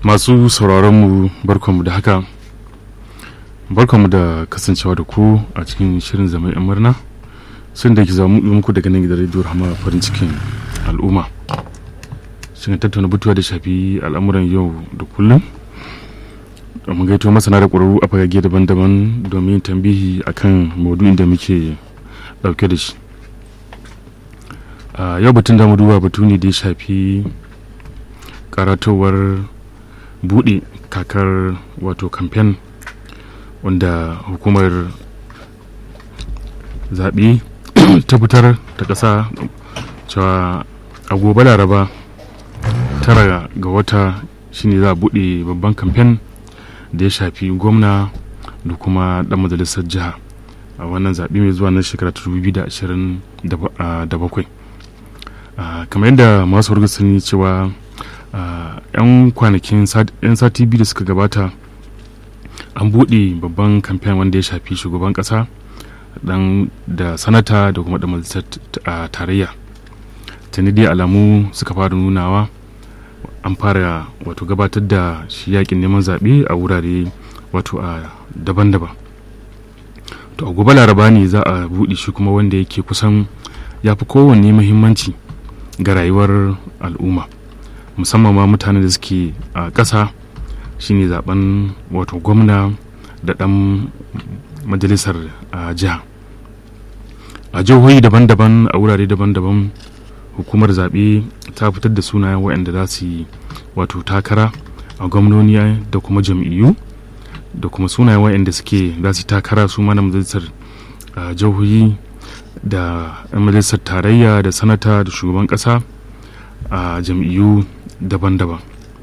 masu sauraronmu barkanmu da haka barkanmu da kasancewa da ku a cikin shirin zama 'yan murna sun da ke zama muku daga nan gidan rediyo rahama farin cikin al'umma shirin tattauna batuwa da shafi al'amuran yau da kullum mun gaito masana da ƙwararru a fagage daban-daban domin tambihi akan maudu'in da muke ɗauke da shi a yau batun da mu duba batu ne da ya shafi karatowar buɗe kakar wato kamfen wanda hukumar zaɓe ta fitar ta ƙasa cewa a gobe laraba tara ga wata shine za a buɗe babban kamfen da ya shafi gwamna da kuma ɗan majalisar jiha a wannan zaɓe mai zuwa na shekara 2027 kamar yadda masu warga sani cewa yan kwanakin yan sati biyu da suka gabata an buɗe babban kamfen wanda ya shafi shugaban ƙasa dan da sanata da kuma da majalisar tarayya tuni dai alamu suka fara nunawa an fara wato gabatar da shi yakin neman zaɓe a wurare wato a daban-daban to a gobe laraba ne za a buɗe shi kuma wanda yake kusan ya fi kowanne muhimmanci ga rayuwar al'umma musamman ma mutanen da suke a ƙasa shine zaben wato gwamna da ɗan majalisar jiha a jihohi daban-daban a wurare daban-daban hukumar zaɓe ta fitar da sunayen waɗanda za su yi wato takara a gwamnoni da kuma jam'iyyu da kuma sunayen waɗanda suke za su yi takara su mana majalisar jihohi da 'yan majalisar tarayya da sanata da shugaban ƙasa a jam'iyyu daban-daban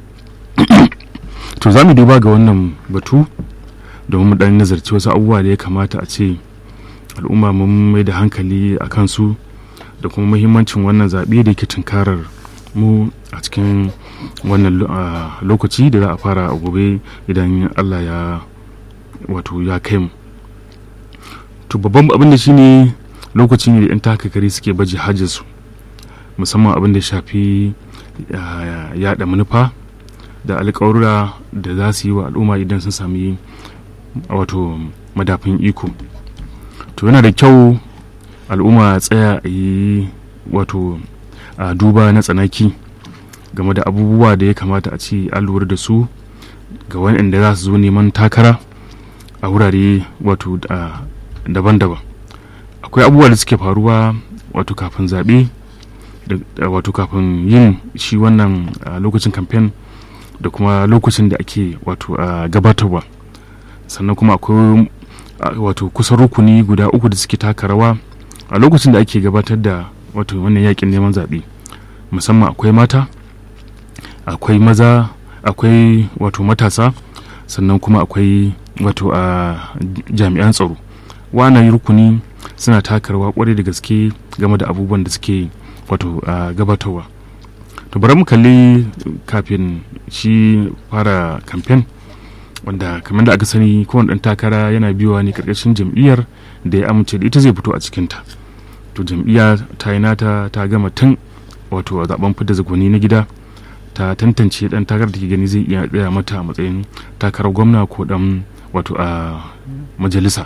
to za mu duba ga wannan batu domin mu ɗan nazarci wasu abubuwa da ya kamata a ce al'umma mun mai da hankali a kansu da kuma muhimmancin wannan zaɓe da ke tunkarar mu a cikin wannan lokaci da za a fara a gobe idan allah ya wato ya kai mu to babban abin da shine lokaci ne da 'yan takakari suke baje hajjinsu musamman abin da shafi yada manufa da alƙawarura da za su yi wa al'umma idan sun sami wato madafin iko to yana da kyau al'umma tsaya a yi wato a duba na tsanaki game da abubuwa da ya kamata a ce an lura da su ga waɗanda za su zo neman takara a wurare wato daban-daban akwai abubuwa da suke faruwa wato kafin zaɓe wato kafin yin shi wannan lokacin kamfen da kuma lokacin da ake wato gabatarwa sannan kuma akwai wato kusan rukuni guda uku da suke taka rawa a lokacin da ake gabatar da wato wannan yakin neman zaɓe musamman akwai mata akwai maza akwai wato matasa sannan kuma akwai wato a jami'an tsaro wannan rukuni suna taka rawa kwarai da gaske game da abubuwan da suke wato gabatarwa to bari mu kalli kafin shi fara kamfen wanda kamar da aka sani kowane ɗan takara yana biyowa ne karkashin jam'iyyar da ya amince da ita zai fito a cikinta to jam'iyya ta yi nata ta gama tun wato a zaben fidda zagoni na gida ta tantance ɗan takarar da ke gani zai iya tsaya mata a matsayin takarar gwamna ko ɗan wato a majalisa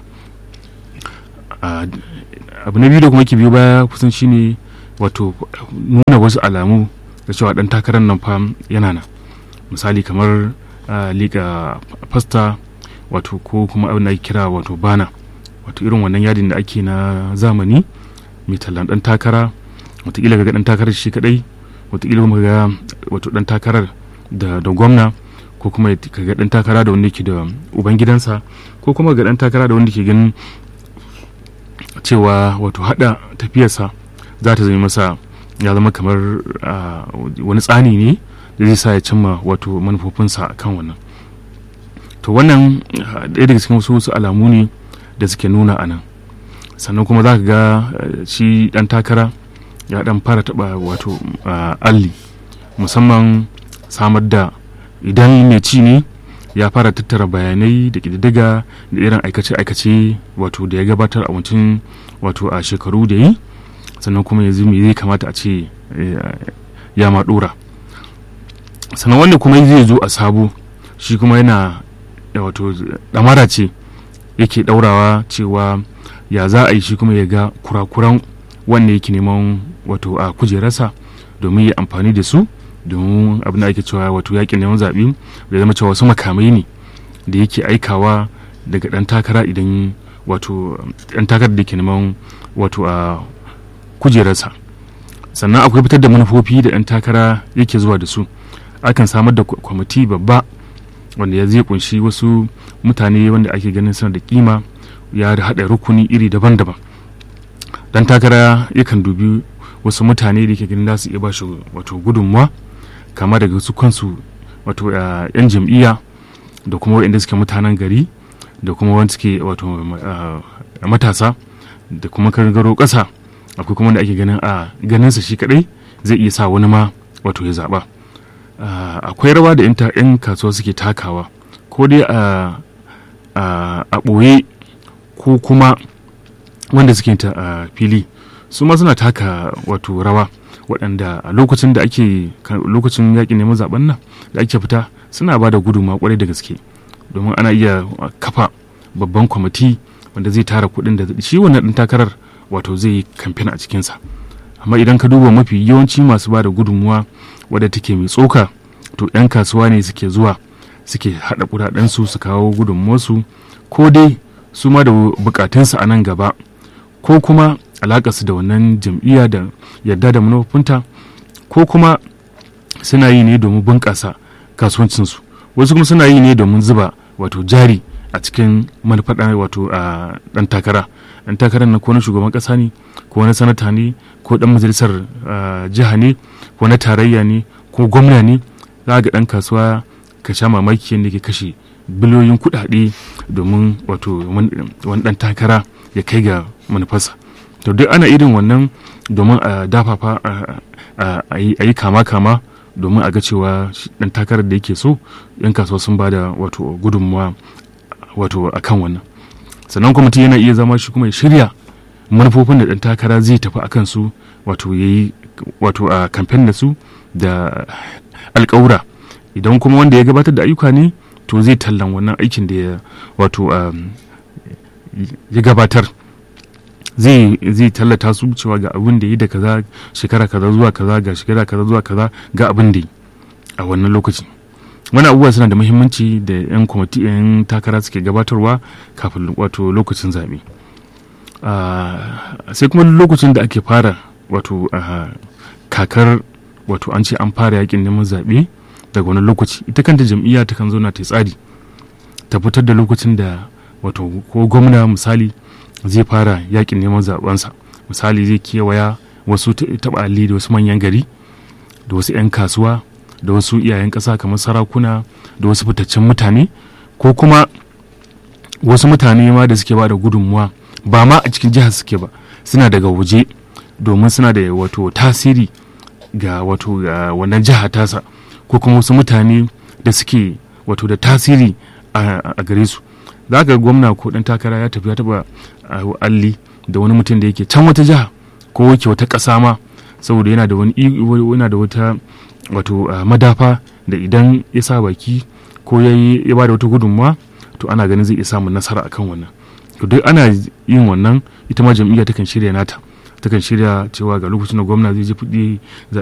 abu na biyu da kuma ke biyo baya kusan shine wato nuna wasu alamu da cewa ɗan takarar nan fa yana nan misali kamar liga fasta wato ko kuma abin da ake kira wato bana wato irin wannan yadin da ake na zamani mai tallan dan takara watakila ga dan takarar shi kadai watakila kuma ga wato dan takarar da da gwamna ko kuma ga dan takara da wanda ke da uban gidansa ko kuma ga dan takara da wanda ke ganin cewa wato hada tafiyarsa za ta zama masa ya zama kamar wani tsani ne da zai sa ya cimma wato manufofinsa kan wannan to wannan ɗaya daga cikin wasu alamu ne da suke nuna a nan sannan kuma za ka ga shi ɗan takara ya ɗan fara taɓa wato alli musamman samar da idan mai ci ne ya fara tattara bayanai da ƙididdiga da irin aikace-aikace wato da ya gabatar a wancan wato a shekaru da yi sannan kuma yanzu me zai kamata a ce ya ma ɗora sannan wanda kuma zai zo a sabo shi kuma yana wato ɗamara ce yake ɗaurawa cewa ya za a yi shi kuma ya ga kurakuran wanda yake neman wato a kujerarsa domin ya amfani da su domin abin da ake cewa wato yakin neman zaɓe ya zama cewa wasu makamai ne da yake aikawa daga ɗan takara idan wato ɗan takarar da ke neman wato a kujerarsa sannan akwai fitar da manufofi da ɗan takara yake zuwa da su akan samar da kwamiti babba wanda ya zai kunshi wasu mutane wanda ake ganin suna da kima ya haɗa rukuni iri daban-daban dan takara yakan dubi wasu mutane da ke ganin za su iya ba shi wato gudunmuwa kama daga su kansu wato yan jam'iyya da kuma waɗanda suke mutanen gari da kuma wanda suke wato matasa da kuma kargaro ƙasa akwai kuma wanda ake ganin a ganinsa shi kadai zai iya sa wani ma wato ya zaɓa akwai rawa da 'yan kasuwa suke takawa ko dai a ɓoye ko kuma wanda suke ta a fili su ma suna taka wato rawa waɗanda a lokacin da ake lokacin yaƙin neman zaben nan da ake fita suna ba da gudunmawa kwarai da gaske domin ana iya kafa babban kwamiti wanda zai tara kuɗin da shi wannan ɗin takarar wato zai yi kamfen a cikinsa amma idan ka duba mafi yawanci masu ba da gudunmuwa wadda take mai tsoka to 'yan kasuwa ne suke zuwa suke haɗa kuɗaɗensu su kawo gudunmuwarsu ko dai su ma da bukatunsu a nan gaba ko kuma alakarsu da wannan jam'iyya da yadda da manufofinta ko kuma suna yi ne domin bunƙasa kasuwancinsu wasu kuma suna yi ne domin zuba wato jari a cikin manufaɗa wato a ɗan takara ɗan takarar na ko na shugaban ƙasa ne ko na sanata ne ko ɗan majalisar jiha ne ko na tarayya ne ko gwamna ne za ga ɗan kasuwa ka sha mamaki yadda ke kashe biliyoyin kuɗaɗe domin wato wani ɗan takara ya kai ga manufarsa to duk ana irin wannan domin a dafafa a yi kama-kama domin a ga cewa ɗan takarar da yake so yan kasuwa sun ba da wato gudunmuwa wato a kan wannan sannan kuma mutum yana iya zama shi kuma ya shirya manufofin da ɗan takara zai tafi a kansu wato ya yi wato a kamfen da su da alƙawura idan kuma wanda ya gabatar da ayyuka ne to zai tallan wannan aikin da ya wato ya gabatar zai zai tallata su cewa ga abin da yi da kaza shekara kaza zuwa kaza ga shekara kaza zuwa kaza ga abin da yi a wannan lokaci wani abubuwa suna da muhimmanci da yan kwamiti yan takara suke gabatarwa kafin wato lokacin zaɓe sai kuma lokacin da ake fara wato kakar wato an ce an fara yakin neman zaɓe daga wani lokaci ita kanta jam'iyya ta kan zauna ta tsari ta fitar da lokacin da wato ko gwamna misali zai fara yakin neman zabensa misali zai kewaya wasu taɓali da wasu manyan gari da wasu 'yan kasuwa da wasu iyayen ƙasa kamar sarakuna da wasu fitaccen mutane ko kuma wasu mutane ma da suke ba da gudunmuwa ba ma a cikin jihar suke ba suna daga waje domin suna da wato tasiri ga wato ga wannan jiha tasa ko kuma wasu mutane da suke wato da tasiri a gare su za ga gwamna ko dan takara ya tafi ya taba alli da wani mutum da yake can wata jiha ko yake wata ƙasa ma saboda yana da wani yana da wata wato madafa da idan ya sa baki ko ya ya ba da wata gudunmawa to ana ganin zai iya samun nasara akan wannan to duk ana yin wannan ita ma jam'iyya takan shirya nata takan shirya cewa ga lokacin da gwamna zai je